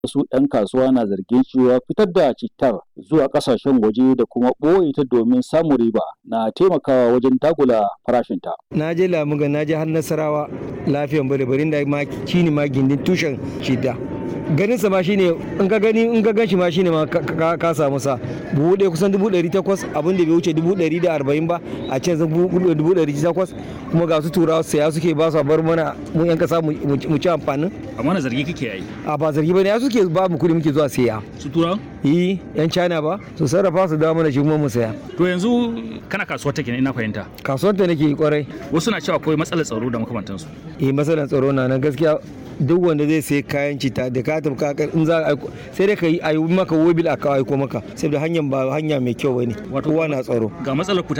wasu 'yan kasuwa na zargin cewa fitar da cittar zuwa kasashen waje da kuma ɓoye ta domin samun riba na taimakawa wajen dagula farashinta. na je lamuga na je har nasarawa lafiyan bare barin da ma shine ma gindin tushen shida ganin sa ma shine in ka gani in ka ganshi ma shine ma ka samu sa buhu ɗaya kusan dubu ɗari takwas abin da bai wuce dubu ɗari da arba'in ba a can zan dubu ɗari takwas kuma ga su turawa saya suke ba su a bar mana mu yan kasa mu ci amfanin amma na zargi kake yi a ba zargi bane ya suke ba mu kuɗi muke zuwa saya su turawa yi yan china ba su sarrafa su dawo mana shi kuma mu saya to yanzu kana kasuwar take ne ina fahimta kasuwar ta nake kwarai wasu na cewa akwai matsalar tsaro da makamantansu eh matsalar tsaro na nan gaskiya duk wanda zai sai kayan cita da ka tafi kakar in za a sai dai ka yi ayi maka wobil a aiko maka saboda hanyar ba hanya mai kyau bane kowa na tsaro ga matsalar ku